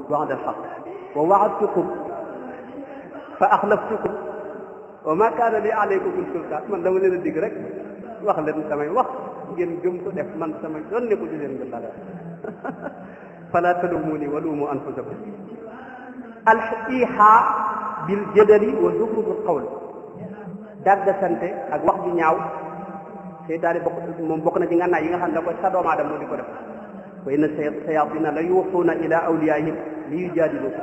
ba'da al-haqq wa wa'adtukum fa axlaftukum wa ma kaana li alaykum min sultaan man dama leen a dig rek wax leen samay wax ngeen gëm ko def man samay doon ne ko ci leen gën dara fala talumuni wa lumu anfusakum al ihaa bil jadali wa zuxrufil qawl dàgga sante ak wax ju ñaaw seytaane bokk moom bokk na ci ngànnaay yi nga xam ne da koy sa doomu aadama moo di ko def wa inna sayatina la yuuxuuna ila awliyaihim li yujaadilukum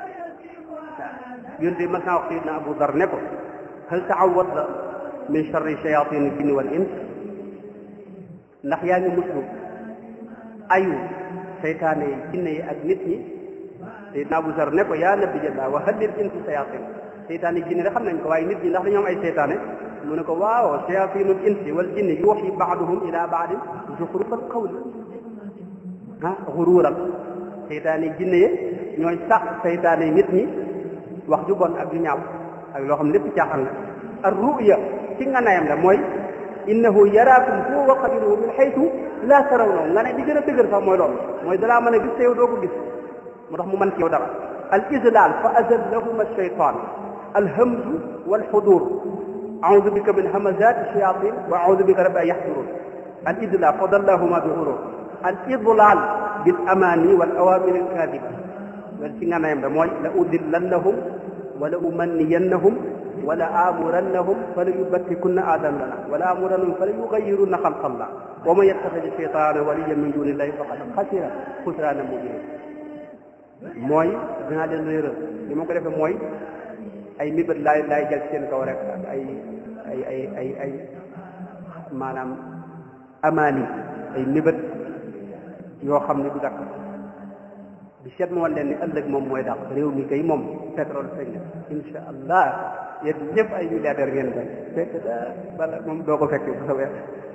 yonte mas naa wax sayidna Abu Dar ne ko hal taawadta min charri shayatin jinni wal ins ndax yaa ngi muslu ayu seytaane yi jinne yi ak nit ñi sayidna Abu Dar ne ko yaa nabi jalla wa hal lil insi shayatin seytaane jinne da xam nañ ko waaye nit ñi ndax dañoo am ay seytaane mu ne ko waaw shayatinul insi wal jinni yuuxi baaduhum ila baadin zuxrufal qawl ah xuruural seytaane jinne yi ñooy sax seytaane nit ñi wax ju bon ak ju ñaaw ak loo xam lépp caaxaan la ar ruya ci nga nayam la mooy innahu yaraakum huwa wa qabiluhu min xaytu laa tarawnahu nga ne di gën a dëgër sax mooy loolu mooy dalaa mën a gis te yow doo ko gis moo tax mu mën ci yow dara al islaal fa azallahuma shaytaan alhamzu walxudur audu bika min hamazati shayatin wa audu bika rabbi an yaxdurun al idlaal fa dallahuma bi xurur al idlaal bil amaani wal awaamir al kaadiba loolu ci nga nayam la mooy la udillannahum wala umanniyannahum wala amurannahum fala yubatikunna aadanana wala amurannahum fala yugayirunna xalqallah wa man yattaxidi cheytaana waliyan min dunillahi faqad xasira xusraana mubina mooy dinaa leen réeral li ma ko defee mooy ay mibét laay laay jël seen kaw rek ak ay ay ay ay ay maanaam amaani ay mibét yoo xam ne du dakk bi seet ma wan leen ni ëllëg moom mooy dàq réew mi kay moom pétrole feeñ na insha allah yéen ñëpp ay milliardaire ngeen doon fekk da bala moom doo ko fekk bu soobee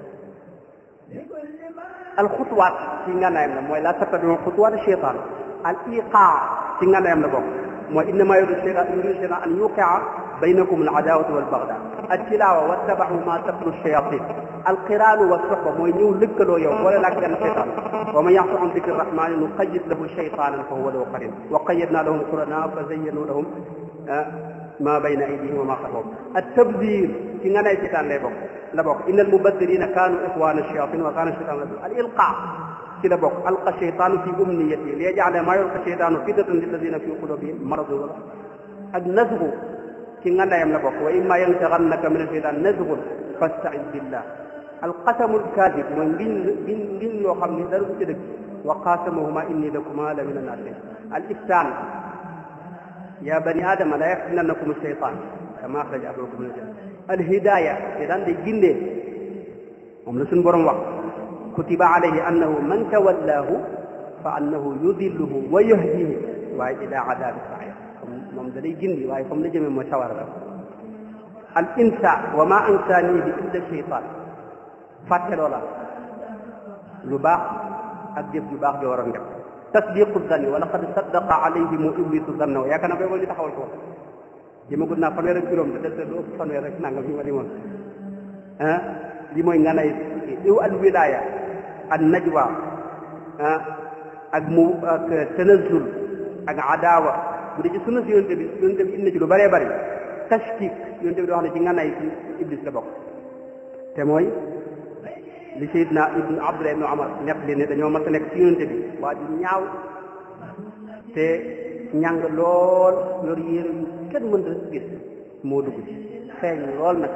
al xutuwaat ci ngànnaayam la mooy la tattabiu xutuwaat cheytaan al iqaa ci ngànnaayam la bokk mooy innama yuridu cheytaan yuridu cheytaan an yuqia baynakum al adawatu wal bagda al tilaawa wattabaxu ma tatlu shayatin al qiraanu wa soxba mooy ñëw lëkkaloo yow boole laak benn cheytaan wa man yaxsu an dikri rahmani nuqayyid lahu shaytanan fa huwa lahu qarin wa qayyadna lahum qurana fa zayyanu lahum ma bayna aydihim wa ma xalfahum at tabdir ci nga nay seytaan lay bokk la bokk inna al mubaddirina kanu ixwana shayatin wa kana shaytanu al ilqa ci la bokk alqa shaytanu fi umniyati li yaj'ala ma yulqa shaytanu fitnatan lilladina fi qulubihim maradun wala ak nazgu ci nga ndayam la bokk wa imma yantaghannaka min ashaytan nazgun fasta'id billah alqasamul kaadib mooy ngiñ ngiñ ngiñ loo xam ni dara du ci dëgg wa qaasamahuma inni lakuma la min annaasihin al iftaan ya bani aadama la yaftinannakum shaytaan kama axraja abakum min aljanna al hidaaya te daan day gindee moom la suñu borom wax kutiba alayhi annahu man tawallaahu fa annahu yudilluhu wa yahdihi waaye ila adabi sair moom da lay gindi waaye comme la jëmee mooy sawara la al insa wa ma ansaanihi illa shaytaan fàtte loola lu baax ak jëf lu baax joo waroon def tasdiqu zanni wa laqad saddaqa alayhimu iblisu zanna wa yaakaar naa koy ñu taxawal ko jëmagul naa fanweer ak juróom te des lu ëpp fanweer ak nangam fi ma limoon ah li mooy nga nay iw al wilaya an najwa ah ak mu ak tanazul ak adawa bu dee ci sunna si yonte bi yonte bi indi ci lu bëree bëri tashkik yonte bi di wax ne ci nga nay ci iblis la bokk te mooy li Seydina ibnu Abdullah ibnu Omar nekk li ne dañoo mas a nekk ci yonente bi waa ji ñaaw te ñàng lool yor yére yu kenn mën a gis moo dugg ci feeñ lool nag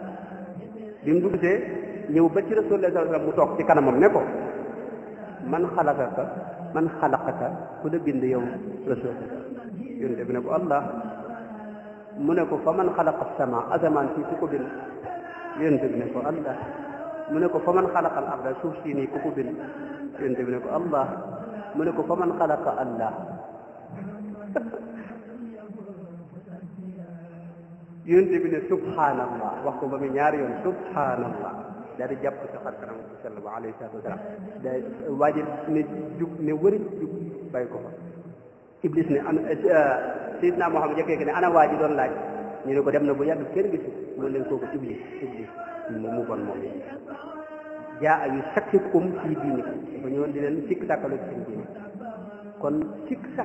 bi mu dugg see ñëw ba ci Rasulullah sallallahu alayhi wasallam mu toog ci kanamam ne ko man xalaqaka man xalaqaka ku la bind yow Rasul yonente bi ne ko Allah mu ne ko fa man xalaqa sama asamaan fii ku ko bind yonente bi ne ko Allah mu ne ko fa man xalaqa al arda suuf si nii ku ko bind yonente bi ne ko allah mu ne ko fa man xalaqa allah yonente bi ne subhanallah wax ko ba mu ñaari yoon subhanallah daal di jàpp ci xar kanam bi sall ba alayhi salatu wasalaam day waaji ne jug ne wëri jug bàyyi ko fa iblis ne ana sayidna Muhammad jëkkee ne ana waa ji doon laaj ñu ne ko dem na bu yàgg kenn gisu mu leen kooku iblis iblis mu bon moom jaa yu sakkikum fii diinikum dafa ñëwoon di leen sikk sàkkalu ci seen diine kon sikk